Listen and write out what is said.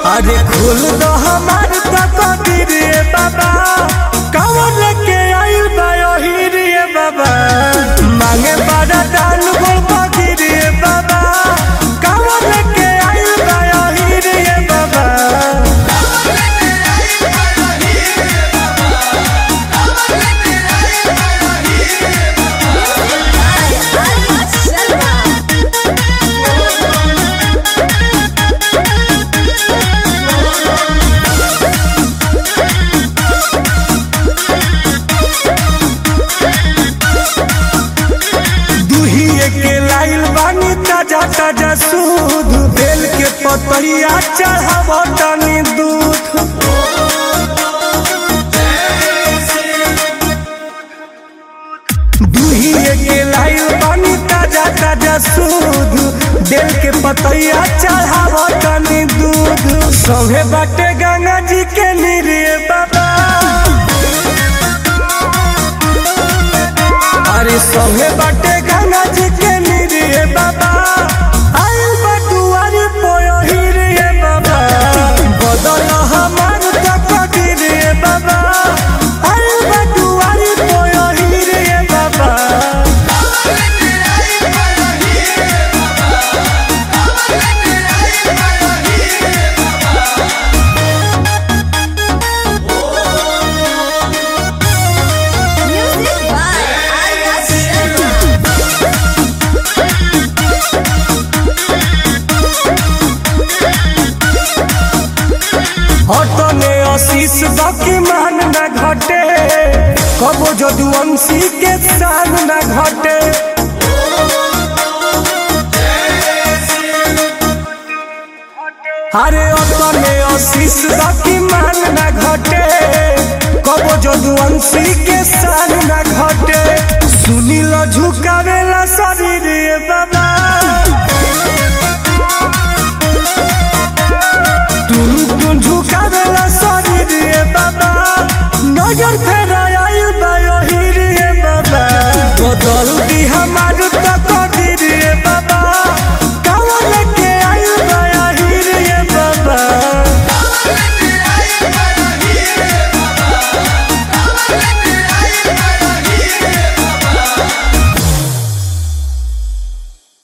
अरे खोल दो हमार तकदीर रे बाबा कवन के आइल बा ओही रे बाबा मांगे बड़ा दान गोल बकीर रे बाबा कवन के आइल बा ओही रे बाबा दुहिए के लाइल बानी ताजा ताजा सूद बेल के पतरिया चढ़ाव तनी दूध दुहिए के लाइल बानी ताजा ताजा सूद बेल के पतरिया चढ़ाव तनी दूध सौहे बाटे गंगा जी के निरिए बाबा अरे संगे बाटे गंगा जी के निरिए बाबा आइल बटुआरी पोयही रे बाबा बदल हमार तकदीर रे बाबा आइल बटुआरी पोयही रे बाबा Music by Arya Sharma. हटने आशीष बाकी मान न घटे कबो जदुवंशी के शान न घटे अरे अतने आशीष बाकी मान न घटे कबो जदुवंशी के शान न घटे सुनील झुकावेला शरीर रे बाबा